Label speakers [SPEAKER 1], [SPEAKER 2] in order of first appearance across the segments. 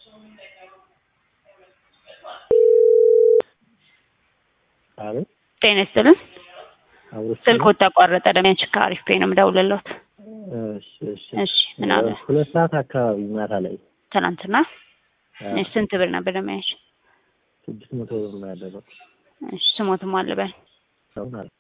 [SPEAKER 1] አቤት
[SPEAKER 2] ጤና ይስጥልን።
[SPEAKER 1] አብሮ
[SPEAKER 2] ስልክዎት ተቋረጠ። ደሚያች ከአሪፍ ፔ ነው የምደውልልዎት።
[SPEAKER 1] እሺ እሺ
[SPEAKER 2] እሺ ምን አለ?
[SPEAKER 1] ሁለት ሰዓት አካባቢ ማታ ላይ
[SPEAKER 2] ትናንትና
[SPEAKER 1] አዎ፣
[SPEAKER 2] እሺ፣ ስንት ብር ነበር ደሚያች?
[SPEAKER 1] ስድስት መቶ ብር ነው ያደረኩት።
[SPEAKER 2] እሺ ስሞትም አልበል
[SPEAKER 1] አሁን አለ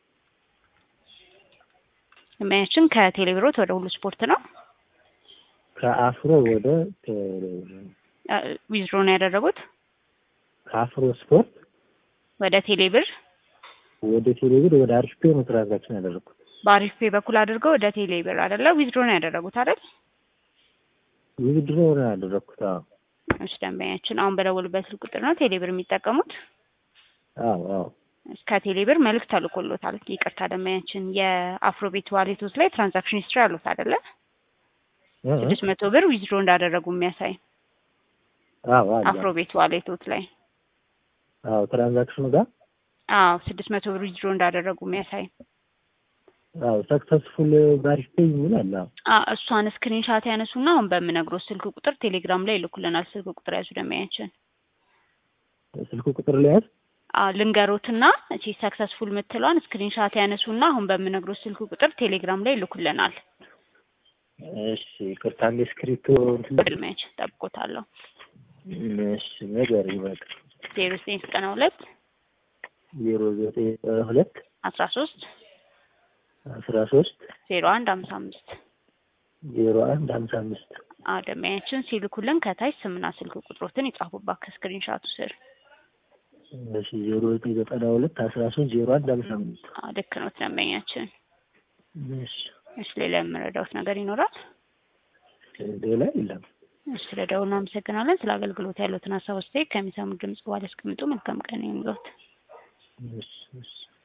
[SPEAKER 2] ደሚያችን ከቴሌብሮት ወደ ሁሉ ስፖርት ነው
[SPEAKER 1] ከአፍሮ ወደ ቴሌ-
[SPEAKER 2] ዊዝድሮ ነው ያደረጉት
[SPEAKER 1] ከአፍሮ ስፖርት
[SPEAKER 2] ወደ ቴሌብር
[SPEAKER 1] ወደ ቴሌብር ወደ አሪፍ ፔ ነው ትራንዛክሽን ያደረኩት።
[SPEAKER 2] በአሪፍ ፔ በኩል አድርገው ወደ ቴሌብር አይደለ? ዊዝድሮ ነው ያደረጉት አይደል?
[SPEAKER 1] ውድድሮ ነው ያደረኩት። አዎ
[SPEAKER 2] እሺ ደንበኛችን አሁን በደወሉበት ስልክ ቁጥር ነው ቴሌብር የሚጠቀሙት።
[SPEAKER 1] አዎ አዎ
[SPEAKER 2] ከቴሌብር መልእክት ተልኮሎታል። ይቅርታ ደንበኛችን የአፍሮቤት ዋሌቶች ላይ ትራንዛክሽን ሂስትሪ አሉት አይደለ?
[SPEAKER 1] እ- እ-
[SPEAKER 2] ስድስት መቶ ብር ዊዝድሮ እንዳደረጉ የሚያሳይ
[SPEAKER 1] አዎ አለ።
[SPEAKER 2] አፍሮቤት ዋሌቶች ላይ
[SPEAKER 1] አዎ ትራንዛክሽኑ ጋር
[SPEAKER 2] አዎ ስድስት መቶ ብር ዊዝድሮ እንዳደረጉ የሚያሳይ
[SPEAKER 1] አዎ ሰክሰስፉል በአሪፍ ፔ የሚል አለ። አዎ
[SPEAKER 2] አ- እሷን ስክሪንሻት ያነሱና አሁን በምነግሮት ስልክ ቁጥር ቴሌግራም ላይ ይልኩልናል። ስልክ ቁጥር ያዙ ደንበኛችን።
[SPEAKER 1] ስልኩ ቁጥር ላይ ያዝ።
[SPEAKER 2] አዎ ልንገሮትና እቺ ሰክሰስፉል የምትለዋን ስክሪንሻት ያነሱና አሁን በምነግሮት ስልክ ቁጥር ቴሌግራም ላይ ይልኩልናል።
[SPEAKER 1] እሺ ይቅርታ፣ አንዴ ስክሪፕቶ እንትን
[SPEAKER 2] ብልመች ጠብቆታለሁ።
[SPEAKER 1] እሺ ነገር ይበቃ
[SPEAKER 2] ዜሮ ዘጠኝ ዘጠና ሁለት
[SPEAKER 1] ዜሮ ዘጠኝ ሁለት
[SPEAKER 2] አስራ ሶስት
[SPEAKER 1] አስራ ሶስት
[SPEAKER 2] ዜሮ አንድ ሀምሳ አምስት
[SPEAKER 1] ዜሮ አንድ ሀምሳ አምስት
[SPEAKER 2] ደንበኛችን ሲልኩልን ከታች ስምና ስልክ ቁጥሮትን ይጻፉባት ከስክሪንሻቱ ስር።
[SPEAKER 1] እሺ ዜሮ ዘጠኝ ዘጠና ሁለት አስራ ሶስት ዜሮ አንድ ሀምሳ አምስት
[SPEAKER 2] አዎ ልክ ነው ደንበኛችን።
[SPEAKER 1] እሺ
[SPEAKER 2] እሺ ሌላ የምረዳውት ነገር ይኖራል?
[SPEAKER 1] ሌላ የለም።
[SPEAKER 2] እሺ ስለደውል እናመሰግናለን። ስለ አገልግሎት ያሉትን ሀሳብ አስተያየት ከሚሰሙ ድምጽ በኋላ ያስቀምጡ። መልካም ቀን ይሁንልዎት።
[SPEAKER 1] እሺ እሺ